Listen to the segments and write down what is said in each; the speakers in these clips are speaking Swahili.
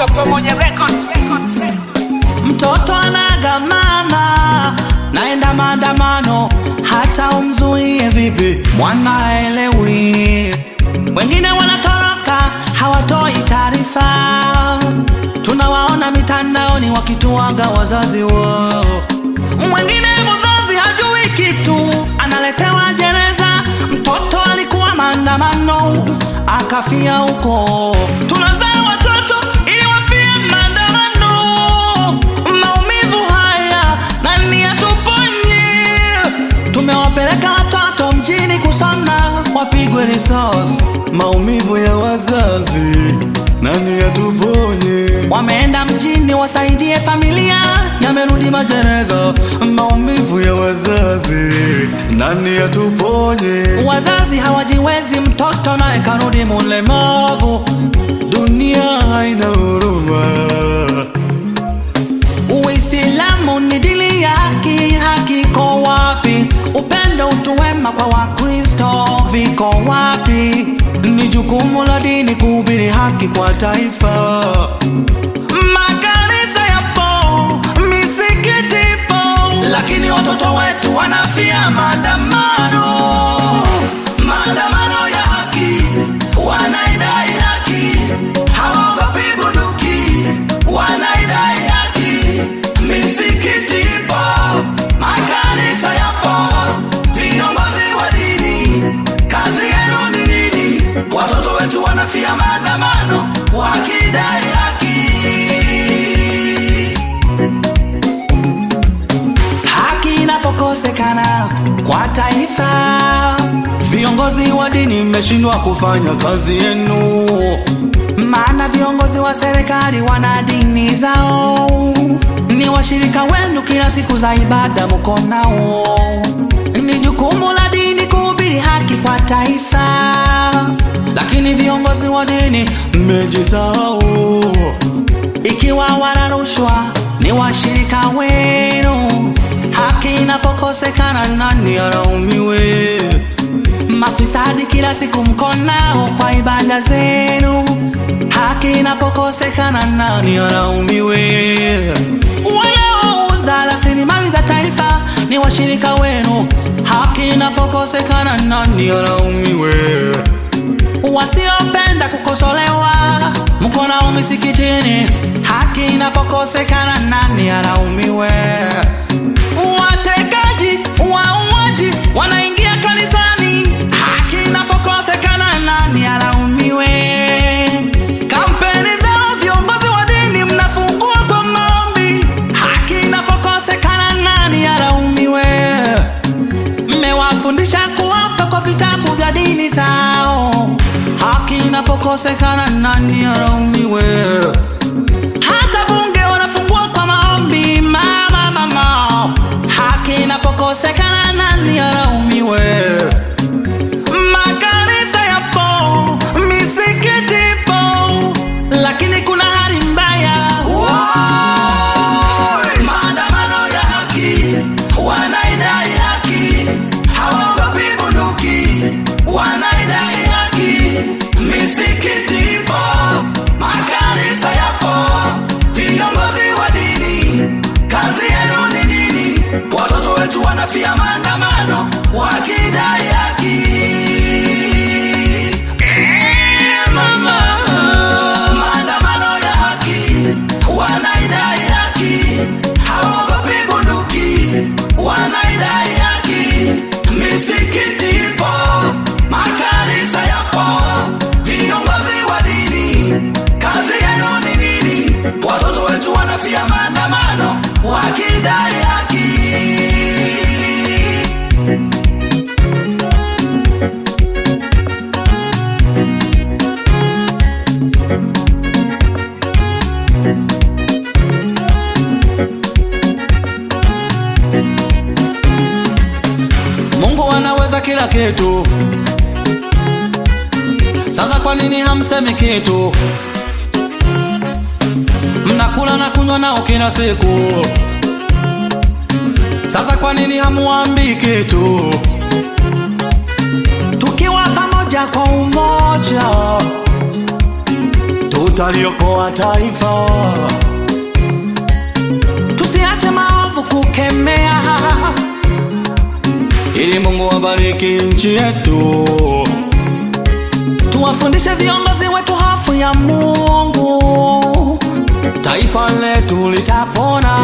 Tuko pamoja records. Mtoto anaga mama, naenda maandamano, hata umzuie vipi, mwana haelewi. Wengine wanatoroka, hawatoi taarifa, tunawaona mitandaoni wakituaga wazazi wao. Mwingine mzazi hajui kitu, analetewa gereza, mtoto alikuwa maandamano, akafia huko. Tunazaa watoto ili wafie maandamano, maumivu haya nani atuponye? Tumewapeleka watoto mjini kusoma, wapigwe risasi, maumivu ya wazazi nani atuponye? Wameenda mjini wasaidie familia, yamerudi magereza, maumivu ya wazazi nani atuponye? Wazazi hawajiwezi, mtoto naye karudi mulemavu, dunia haina huruma. Uislamu ni dini ya haki, haki iko wapi? Upendo, utu wema kwa Wakristo viko wapi? Ni jukumu la dini kuhubiri haki kwa taifa. Makanisa yapo, misikiti ipo, lakini watoto wetu wanafia maandamano, maandamano ya haki, wanaidai haki, hawaogopi bunduki, wanaidai haki, misikiti ipo, makanisa yapo, viongozi wa dini, kazi yenu ni nini? Watoto wetu wanafia maandamano, wakidai haki. Haki inapokosekana kwa taifa, viongozi wa dini mmeshindwa kufanya kazi yenu, maana viongozi wa serikali wana dini zao, ni washirika wenu kila siku za ibada mko nao. Ni jukumu la dini kuhubiri haki kwa taifa, lakini viongozi wa dini mmejisahau ikiwa wana rushwa ni washirika wenu. Haki inapokosekana nani alaumiwe? Mafisadi kila siku mko nao kwa ibada zenu. Haki inapokosekana nani alaumiwe? Wanaouza rasilimali za taifa ni washirika wenu. Haki inapokosekana nani alaumiwe? wasiopenda kukosolewa mko nao misikitini. Haki inapokosekana nani alaumiwe? Watekaji, wauaji wanaingia kanisani. Haki inapokosekana nani alaumiwe? Kampeni zao viongozi wa dini mnafungua kwa maombi. Haki inapokosekana nani alaumiwe? mmewafundisha kuwapa kwa vitabu vya dini zao. Haki inapokosekana nani alaumiwe? Hata bunge wanafungua kwa maombi, mama mama. Haki inapokosekana nani alaumiwe? Makanisa yapo, misikiti ipo, lakini kuna hali mbaya. Maandamano ya haki, wanaidai haki, hawaogopi bunduki, wanaidai haki. Misikiti ipo, makanisa yapo, viongozi wa dini, kazi yenu ni nini? Watoto wetu wanafia maandamano wakidai haki. Eh, mama. Maandamano ya haki, wanaidai haki, hawaogopi bunduki, wanaidai haki. Misikiti ipo, makanisa yapo, viongozi wa dini, kazi yenu ni nini? Watoto wetu wanafia maandamano wakidai haki. Mungu anaweza kila kitu. Sasa kwa nini hamsemi kitu? Mnakula na kunywa nao kila siku. Sasa kwa nini hamuambii kitu? Tukiwa pamoja kwa umoja, utaliokoa taifa. Tusiache maovu kukemea, ili Mungu abariki nchi yetu. Tuwafundishe viongozi wetu hofu ya Mungu, taifa letu litapona.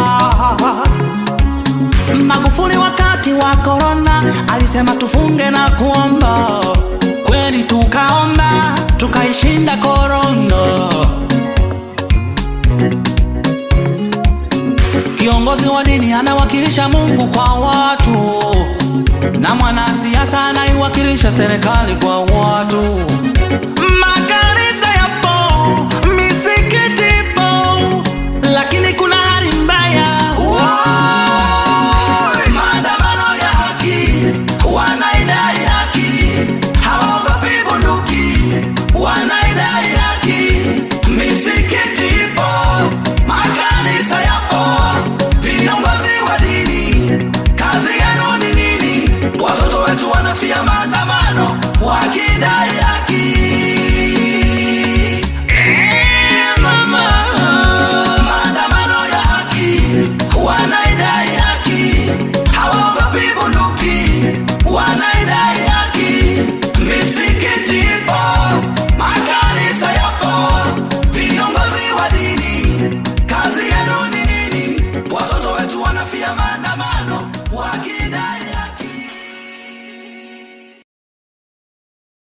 Magufuli wakati wa korona alisema tufunge na kuomba, kweli tukaomba tukaishinda korona. Kiongozi wa dini anawakilisha Mungu kwa watu, na mwanasiasa anaiwakilisha serikali kwa watu.